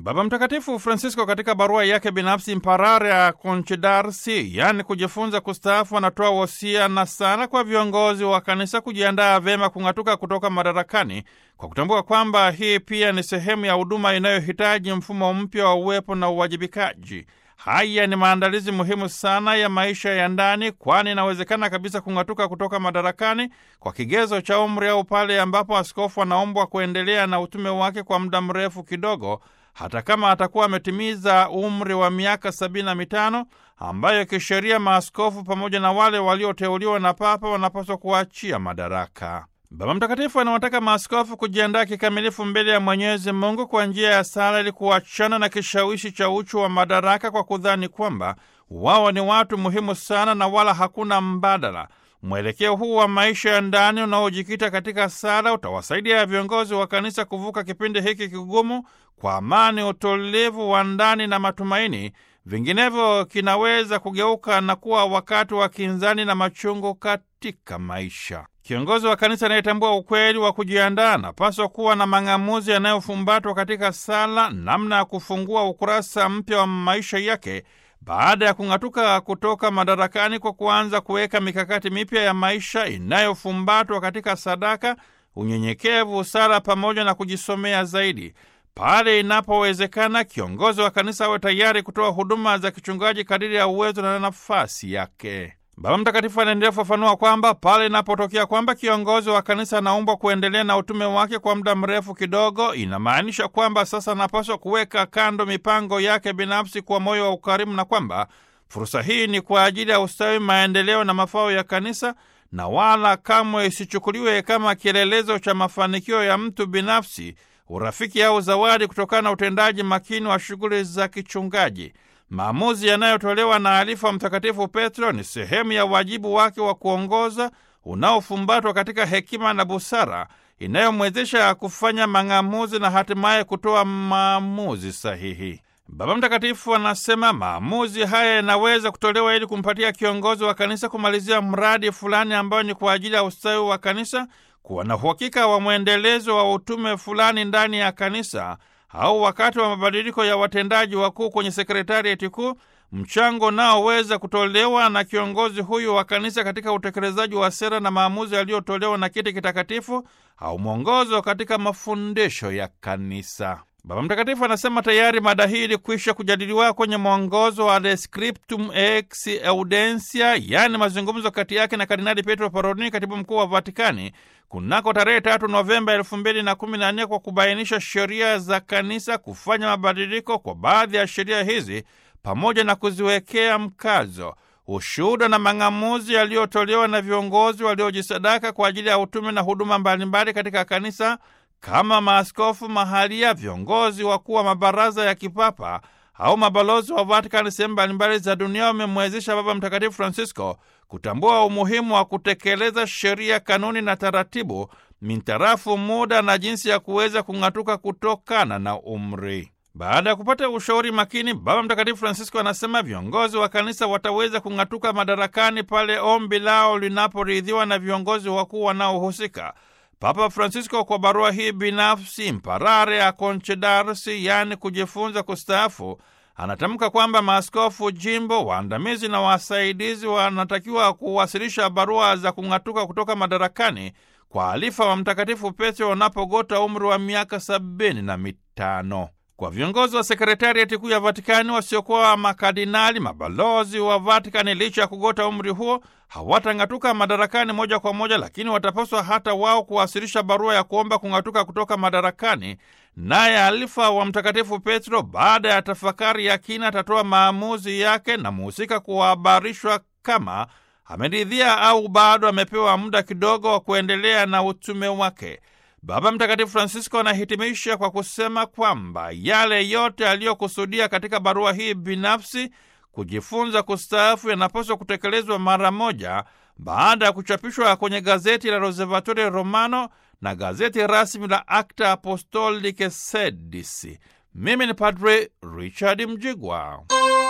Baba Mtakatifu Francisco katika barua yake binafsi Imparare Concedarsi, yaani kujifunza kustaafu, anatoa wosia na sala kwa viongozi wa kanisa kujiandaa vyema kung'atuka kutoka madarakani kwa kutambua kwamba hii pia ni sehemu ya huduma inayohitaji mfumo mpya wa uwepo na uwajibikaji. Haya ni maandalizi muhimu sana ya maisha ya ndani, kwani inawezekana kabisa kung'atuka kutoka madarakani kwa kigezo cha umri au pale ambapo askofu anaombwa kuendelea na utume wake kwa muda mrefu kidogo hata kama atakuwa ametimiza umri wa miaka sabini na mitano ambayo kisheria maaskofu pamoja na wale walioteuliwa na Papa wanapaswa kuachia madaraka. Baba Mtakatifu anawataka maaskofu kujiandaa kikamilifu mbele ya Mwenyezi Mungu kwa njia ya sala ili kuachana na kishawishi cha uchu wa madaraka kwa kudhani kwamba wao ni watu muhimu sana na wala hakuna mbadala. Mwelekeo huu wa maisha ya ndani unaojikita katika sala utawasaidia viongozi wa kanisa kuvuka kipindi hiki kigumu kwa amani, utulivu wa ndani na matumaini. Vinginevyo kinaweza kugeuka na kuwa wakati wa kinzani na machungu katika maisha. Kiongozi wa kanisa anayetambua ukweli wa kujiandaa anapaswa kuwa na mang'amuzi yanayofumbatwa katika sala, namna ya kufungua ukurasa mpya wa maisha yake baada ya kung'atuka kutoka madarakani kwa kuanza kuweka mikakati mipya ya maisha inayofumbatwa katika sadaka, unyenyekevu, sala pamoja na kujisomea zaidi. Pale inapowezekana, kiongozi wa kanisa awe tayari kutoa huduma za kichungaji kadiri ya uwezo na nafasi yake. Baba Mtakatifu anaendelea kufafanua kwamba pale inapotokea kwamba kiongozi wa kanisa anaombwa kuendelea na utume wake kwa muda mrefu kidogo, inamaanisha kwamba sasa anapaswa kuweka kando mipango yake binafsi kwa moyo wa ukarimu, na kwamba fursa hii ni kwa ajili ya ustawi, maendeleo na mafao ya kanisa, na wala kamwe isichukuliwe kama kielelezo cha mafanikio ya mtu binafsi, urafiki au zawadi kutokana na utendaji makini wa shughuli za kichungaji. Maamuzi yanayotolewa na alifa Mtakatifu Petro ni sehemu ya wajibu wake wa kuongoza unaofumbatwa katika hekima na busara inayomwezesha kufanya mang'amuzi na hatimaye kutoa maamuzi sahihi. Baba Mtakatifu anasema maamuzi haya yanaweza kutolewa ili kumpatia kiongozi wa kanisa kumalizia mradi fulani ambao ni kwa ajili ya ustawi wa kanisa, kuwa na uhakika wa mwendelezo wa utume fulani ndani ya kanisa au wakati wa mabadiliko ya watendaji wakuu kwenye sekretarieti kuu, mchango unaoweza kutolewa na kiongozi huyu wa kanisa katika utekelezaji wa sera na maamuzi yaliyotolewa na kiti kitakatifu au mwongozo katika mafundisho ya kanisa. Baba Mtakatifu anasema tayari mada hii ilikwisha kujadiliwa kwenye mwongozo wa De Scriptum Ex Audentia, yaani mazungumzo kati yake na Kardinali Pietro Parolin, katibu mkuu wa Vatikani, kunako tarehe tatu Novemba elfu mbili na kumi na nne kwa kubainisha sheria za kanisa, kufanya mabadiliko kwa baadhi ya sheria hizi pamoja na kuziwekea mkazo ushuhuda na mang'amuzi yaliyotolewa na viongozi waliojisadaka kwa ajili ya utume na huduma mbalimbali katika kanisa kama maaskofu mahalia, viongozi wakuu wa mabaraza ya kipapa au mabalozi wa Vatikani sehemu mbalimbali za dunia wamemwezesha Baba Mtakatifu Francisco kutambua umuhimu wa kutekeleza sheria, kanuni na taratibu mintarafu muda na jinsi ya kuweza kung'atuka kutokana na umri. Baada ya kupata ushauri makini, Baba Mtakatifu Francisco anasema viongozi wa kanisa wataweza kung'atuka madarakani pale ombi lao linaporidhiwa na viongozi wakuu wanaohusika. Papa Francisco kwa barua hii binafsi Imparare ya Concedarsi, yaani kujifunza kustaafu, anatamka kwamba maaskofu jimbo, waandamizi na wasaidizi wanatakiwa kuwasilisha barua za kung'atuka kutoka madarakani kwa alifa wa Mtakatifu Petro wanapogota umri wa miaka sabini na mitano. Kwa viongozi wa sekretariati kuu ya Vatikani wasiokuwa makardinali, mabalozi wa Vatikani, licha ya kugota umri huo, hawatang'atuka madarakani moja kwa moja, lakini watapaswa hata wao kuwasilisha barua ya kuomba kung'atuka kutoka madarakani. Naye alifa wa Mtakatifu Petro, baada ya tafakari ya kina, atatoa maamuzi yake na muhusika kuhabarishwa kama ameridhia au bado amepewa muda kidogo wa kuendelea na utume wake. Baba Mtakatifu Francisco anahitimisha kwa kusema kwamba yale yote aliyokusudia katika barua hii binafsi, kujifunza kustaafu, yanapaswa kutekelezwa mara moja baada ya kuchapishwa kwenye gazeti la Osservatore Romano na gazeti rasmi la Acta Apostolicae Sedis. Mimi ni Padre Richard Mjigwa.